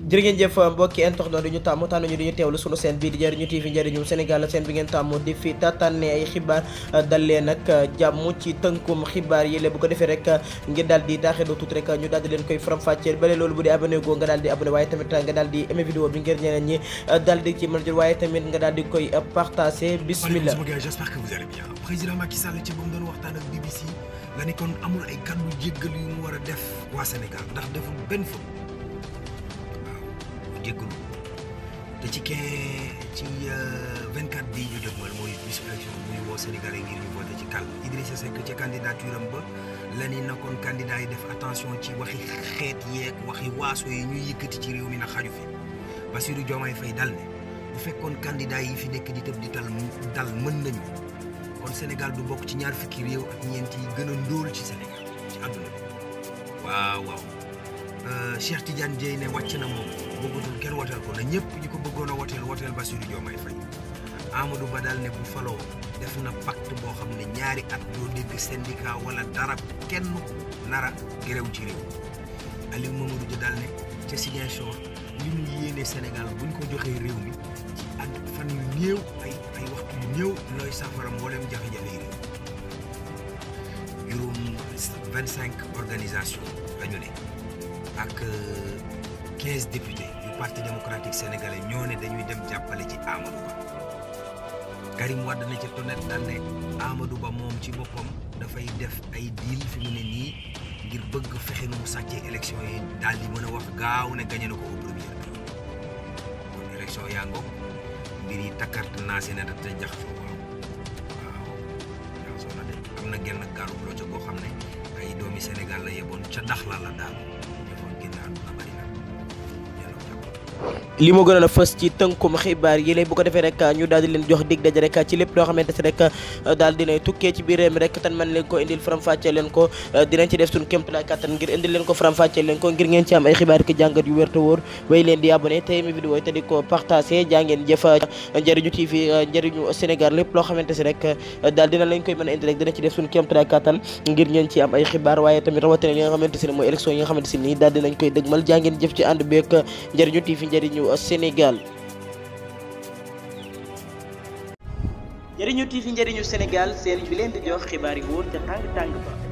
jërë ngeen jëf mbokki internet di ñu tàmm tànn ñu di ñu teewlu sunu seen bii di jëriñu TV njëriñu Sénégal seen bi ngeen tàmm di fi tànne ay xibaar dal leen nag jàmm ci tënkum xibaar yi bu ko defee rek ngir daal di daaxee tuuti rek ñu daal di leen koy faram-fàcceel bale loolu bu dee abonné goo nga daal di abonné waaye tamit nga daal di aimé vidéo bi ngir ñeneen ñi daal di ci mën jël waaye tamit nga daal di koy partagé bismillah sama gars j'espère que vous allez bien président Macky Sall ci ba mu doon waxtaan ak BBC la ni kon amul ay kàddu jéggal yu mu war a def waa Sénégal ndax deful benn fa jéggalu te ci kee ci 24 bii ñu dëgmal mooy bisu élection muy woo Sénégalais ngir ñu voté ci kàll Idrissa Seck ca candidature am ba la ni na kon candidat yi def attention ci waxi xeet yeeg waxi waaso yi ñuy yëkkati ci réew mi na xaju fi Bassirou Diomaye Faye dal ne bu fekkoon candidat yi fi nekk di tëb di tal dal mën nañu kon Sénégal du bokk ci ñaar fukki réew ak ñeent yi gën a ndóol ci Sénégal ci àdduna bi waaw waaw Cheikh Tidiane Dièye ne wàcc na moom bëggatul kenn woteel ko na ñëpp ñi ko bëggoon a woteel woteel Bassirou Diomaye Faye Amadou Ba daal ne bu faloo def na pacte boo xam ne ñaari at doo dégg syndicat wala dara kenn nara gërëw ci réew Aliou Mamadou Dia daal ne ca Ziguinchor li ñu yéene Sénégal buñ ko joxee réew mi ci at fan yu néew ay ay waxtu yu néew looy safara mboolem jafe-jafe yi réew juróom vingt cinq organisation la ñu ne ak 15 députés yu parti démocratique sénégalais ñoo ne dañuy dem jàppale ci Amadou Ba Karim Wade na ca tonet daal ne Amadou Ba moom ci boppam dafay def ay deal fi mu ne nii ngir bëgg fexe nu mu sàccee élection yi daal di mën a wax gaaw ne gañe na ko au premier tour kon élection yaa ngoog mbir yi takkart naa si ne da te jaxasoo waaw waaw jaxasoo na de am na genn gaalu loo ca koo xam ne ay doomi Sénégal la yeboon ca ndax la la daal li moo gënoon a fës ci tënkum xibaar yi bu ko defee rek ñu daal di leen jox dig daje rek ci lépp loo xamante si rek daal dinay tukkee ci biir réew mi rek tan man leen ko indil faram-fàccee leen ko dinañ ci def suñu kéemtalaay kàttan ngir indil leen ko faram-fàccee leen ko ngir ngeen ci am ay xibaar ki jàngat yu wér te wóor way leen di abonné tey mi vidéo te di ko partagé jaa ngeen jëf njëriñu TV njëriñu Sénégal lépp loo xamante si rek daal dina lañ koy mën a indi rek dina ci def suñu kéemtalaay kàttan ngir ngeen ci am ay xibaar waaye tamit rawatina li nga xamante si ne mooy élection yi nga xamante si nii daal dinañ koy dëgmal jaa ngeen jëf ci ànd beek njëriñu TV njëriñu Sénégal njëriñu TV njëriñu Sénégal seen bi leen di jox xibaar yi wóor ca tàng tàng ba